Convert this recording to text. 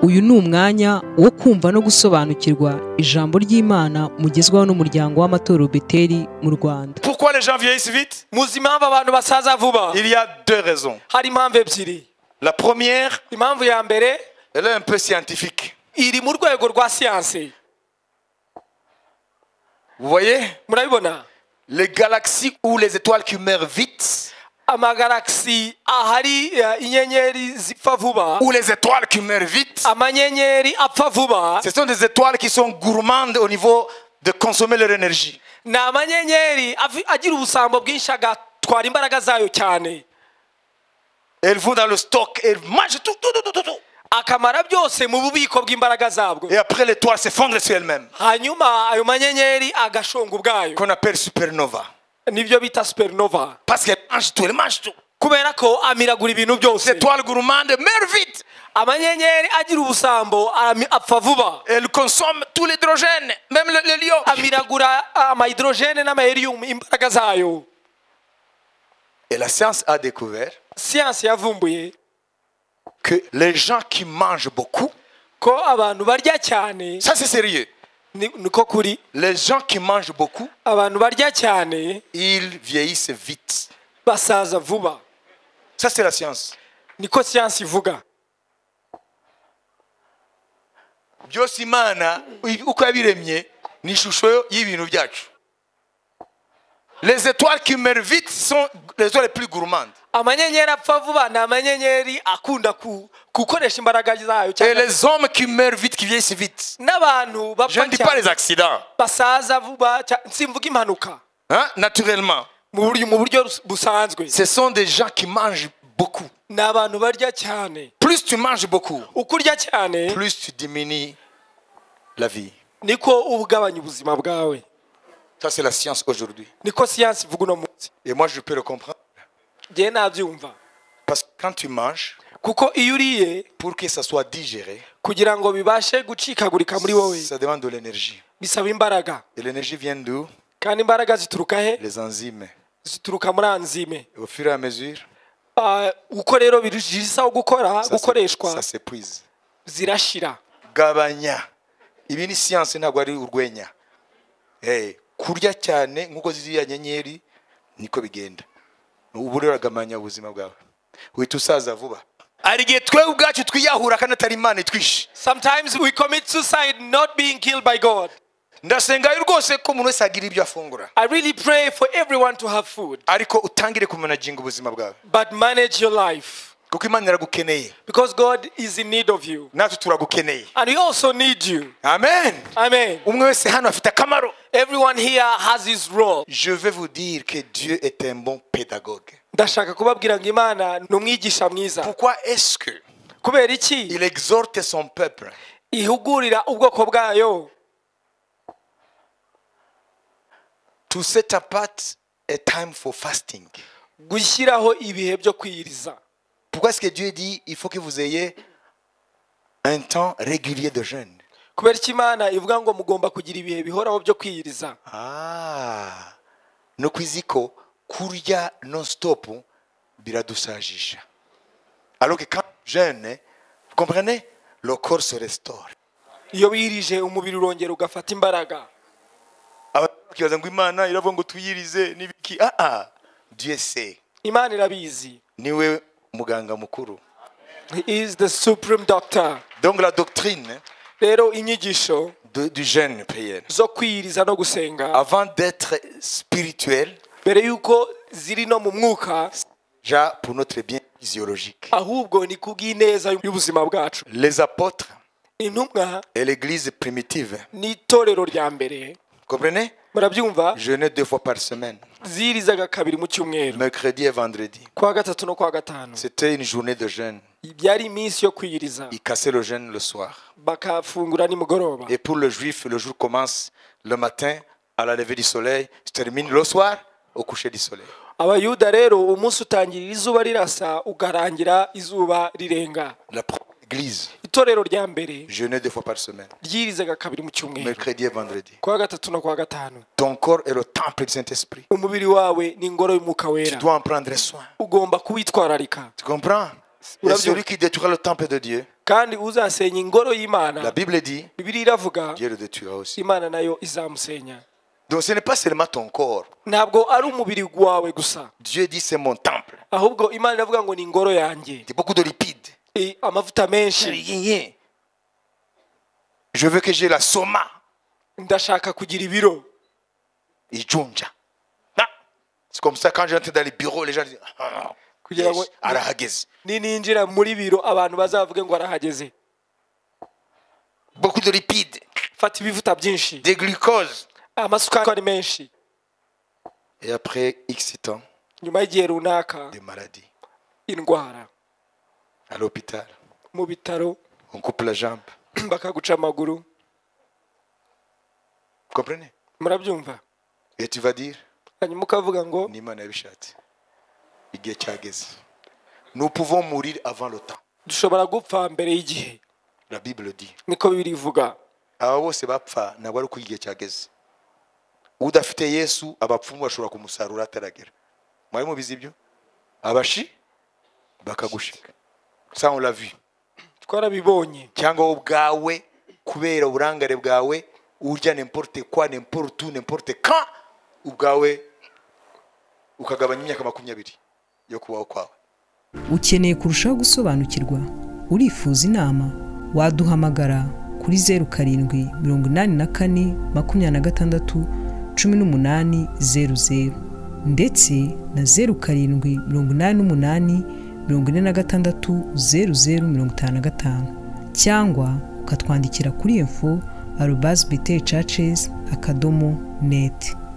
uyu ni umwanya wo kumva no gusobanukirwa ijambo ry'imana mugezwaho n'umuryango w'amatorero beteri mu rwanda Pourquoi les gens vieillissent vite muzi impamvu abantu basaza vuba Il y a deux raisons. hari impamvu ebyiri La première, impamvu ya mbere elle est un peu scientifique. iri mu rwego rwa siyansi Vous voyez murabibona Les galaxies ou les étoiles qui meurent vite, amagaragisi ahari eh, inyenyeri zipfa vuba ou les étoiles qui meurent vite, amanyenyeri apfa vuba ce sont des étoiles qui sont gourmandes au niveau de consommer leur énergie. ni amanyenyeri avi- agira ubusambo bwinshi agatwara imbaraga zayo cyane Elles vont dans le stock, elles mangent tout, tout, tout, tout, tout, tout. akamara byose mu bubiko bw'imbaraga zabwo Et après, l'étoile s'effondre sur elle-même, hanyuma ayo manyenyeri agashonga ubwayo qu'on appelle supernova. nibyo bita superinova Parce qu'elle mange tout, elle mange tout. kubera ko amiragura ibintu Les byose étoiles gourmandes meurent vite. amanyenyeri agira ubusambo ami- apfa vuba Elles consomment tout l'hydrogène, même le, le lion. amiragura amahidorogene n'amaheriyumu imbaraga zayo Et la science a découvert siyansi yavumbuye que les gens qui mangent beaucoup, ko abantu barya cyane ça c'est sérieux, ni- niko kuri les gens qui mangent beaucoup, abantu barya cyane ils vieillissent vite. basaza vuba Ça c'est la science. niko siyansi ivuga byose imana uko yabiremye ni ishusho y'ibintu byacu les étoiles qui meurent vite sont les étoiles les plus gourmandes amanyenyeri apfa vuba ni amanyenyeri akunda ku- gukoresha imbaraga zayo et cyane les hommes qui meurent vite qui vieillissent vite n'abantu je bapfa ne dis pas les cyane accidents basaza vuba cya- simvuga impanuka hein, naturellement mu buryo mu buryo rus- busanzwe ce sont des gens qui mangent beaucoup ni abantu barya cyane plus tu manges beaucoup uko urya cyane plus tu diminues la vie niko uba ugabanya ubuzima bwawe ça c'est la science aujourd'hui niko siyansi ivuga uno munsi et moi je peux le comprendre ngewe nabyumva parce que quand tu manges kuko iyo uriye pour que ça soit digéré kugira ngo bibashe gucikagurika muri wowe ça demande de l'énergie bisaba imbaraga et l'énergie vient d'où kandi imbaraga zituruka he les enzymes zituruka muri anzime Et au fur et à mesure, Ah, uko rero birushijeho gukora ça s'é- ça gukoreshwa s'épuise. zirashira gabanya ibi ni siyansi ntabwo ari urwenya Eh, kurya cyane nk'uko ziriya nyenyeri niko bigenda ubu rero uragabanya ubuzima bwawe uhita usaza vuba hari igihe twewe ubwacu twiyahura kandi atari imana itwishe sometimes we commit suicide not being killed by god ndasengayo rwose ko umuntu wese agira ibyo afungura i really pray for everyone to have food ariko utangire kumanaginga ubuzima bwawe but manage your life kuko imana iragukeneye because god is in need of you natwe turagukeneye and we also need you amen amen umwe wese hano afite akamaro everyone here has his role je vais vous dire que dieu est un bon pédagogue ndashaka kubabwira ngo imana ni umwigisha mwiza Pourquoi est-ce que kubera iki il exhorte son peuple ihugurira ubwoko bwayo to set apart a time for fasting gushyiraho ibihe byo kwiyiriza Pourquoi est-ce que Dieu dit il faut que vous ayez un temps régulier de jeûne kubera iki imana ivuga ngo mugomba kugira ibihe bihoraho byo kwiyiriza Ah, no kwiziko kurya non-stop biradusajisha. Alors que quand on jeûne, vous comprenez, le corps se restaure. iyo wirije umubiri urongera ugafata imbaraga abakibaza ngo imana iravuga ngo tuyirize n'ibiki ah ah dieu sait imana irabizi niwe muganga mukuru He is the supreme doctor donc la doctrine rero inyigisho de- du jeûne prière. zo kwiyiriza no gusenga Avant d'être spirituel, mbere y'uko ziri no mu mwuka déjà pour notre bien physiologique. ahubwo ni kubw'ineza y'ubuzima bwacu Les apôtres intumwa et l'église primitive, n'itorero rya mbere comprenez murabyumva Jeûner deux fois par semaine, zirizaga kabiri mu cyumweru mercredi et vendredi. kwa gatatu no kwa gatanu C'était une journée de jeûne. byari iminsi yo kwiyiriza Ils cassaient le jeûne le soir. bakafungura nimugoroba Et pour le juif, le jour commence le matin à la levée du soleil, se termine le soir au coucher du soleil. abayuda rero umunsi utangirira izuba rirasa ukarangira izuba rirenga La première église itorero rya mbere jeûnait deux fois par semaine, ryirizaga kabiri mu cyumweru mercredi et vendredi. kwa gatatu no kwa gatanu Ton corps est le temple du Saint-Esprit. umubiri wawe ni ingoro y'umwuka Tu wera dois en prendre soin. ugomba kuwitwararika Tu comprends Bien Et sûr. celui qui détruira le temple de Dieu kandi uzasenya ingoro y'imana La Bible dit bibiliya iravuga Dieu le détruira aussi. imana nayo izamusenya Donc ce n'est pas seulement ton corps. ntabwo ari umubiri wawe gusa Dieu dit c'est mon temple. ahubwo imana iravuga ngo ni ingoro yanjye C'est beaucoup de lipides. I- amavuta J'ai menshi rien. Je veux que j'ai la soma. ndashaka kugira ibiro Et Junja. Ah. C'est comme ça quand j'entre dans les bureaux, les gens disent ah, kugira ngo yes, Arahagez. ni- ninjira muri biro abantu bazavuge ngo arahageze Beaucoup de lipides, fata ibivuta byinshi des glucoses. amasukari ari menshi Et après X temps, nyuma y'igihe runaka des maladies. indwara À l'hôpital, mu bitaro on coupe la jambe. bakaguca amaguru Vous comprenez murabyumva Et tu vas dire hanyuma ukavuga ngo Nimana yabishatse. Igihe cyageze. Nous pouvons mourir avant le temps. dushobora gupfa mbere y'igihe La Bible dit. niko bibiri ivuga aba bose bapfa ntabwo ari uko igihe cyageze udafite yesu abapfumu bashobora kumusarura ataragera mwari mubizi ibyo abashi bakagushika ça on l'a vu twarabibonye cyangwa wowe ubwawe kubera uburangare bwawe urya n'importe kwa n'importe où n'importe quand ubwawe ukagabanya imyaka makumyabiri yo kubaho kwawe ukeneye kurushaho gusobanukirwa urifuza inama waduhamagara kuri zeru karindwi mirongo inani na kane makumyabiri na gatandatu cumi n'umunani zeru zeru ndetse na zeru karindwi mirongo inani n'umunani mirongo ine na gatandatu zeru zeru mirongo itanu na gatanu cyangwa ukatwandikira kuri info arobazi biteri caces akadomo neti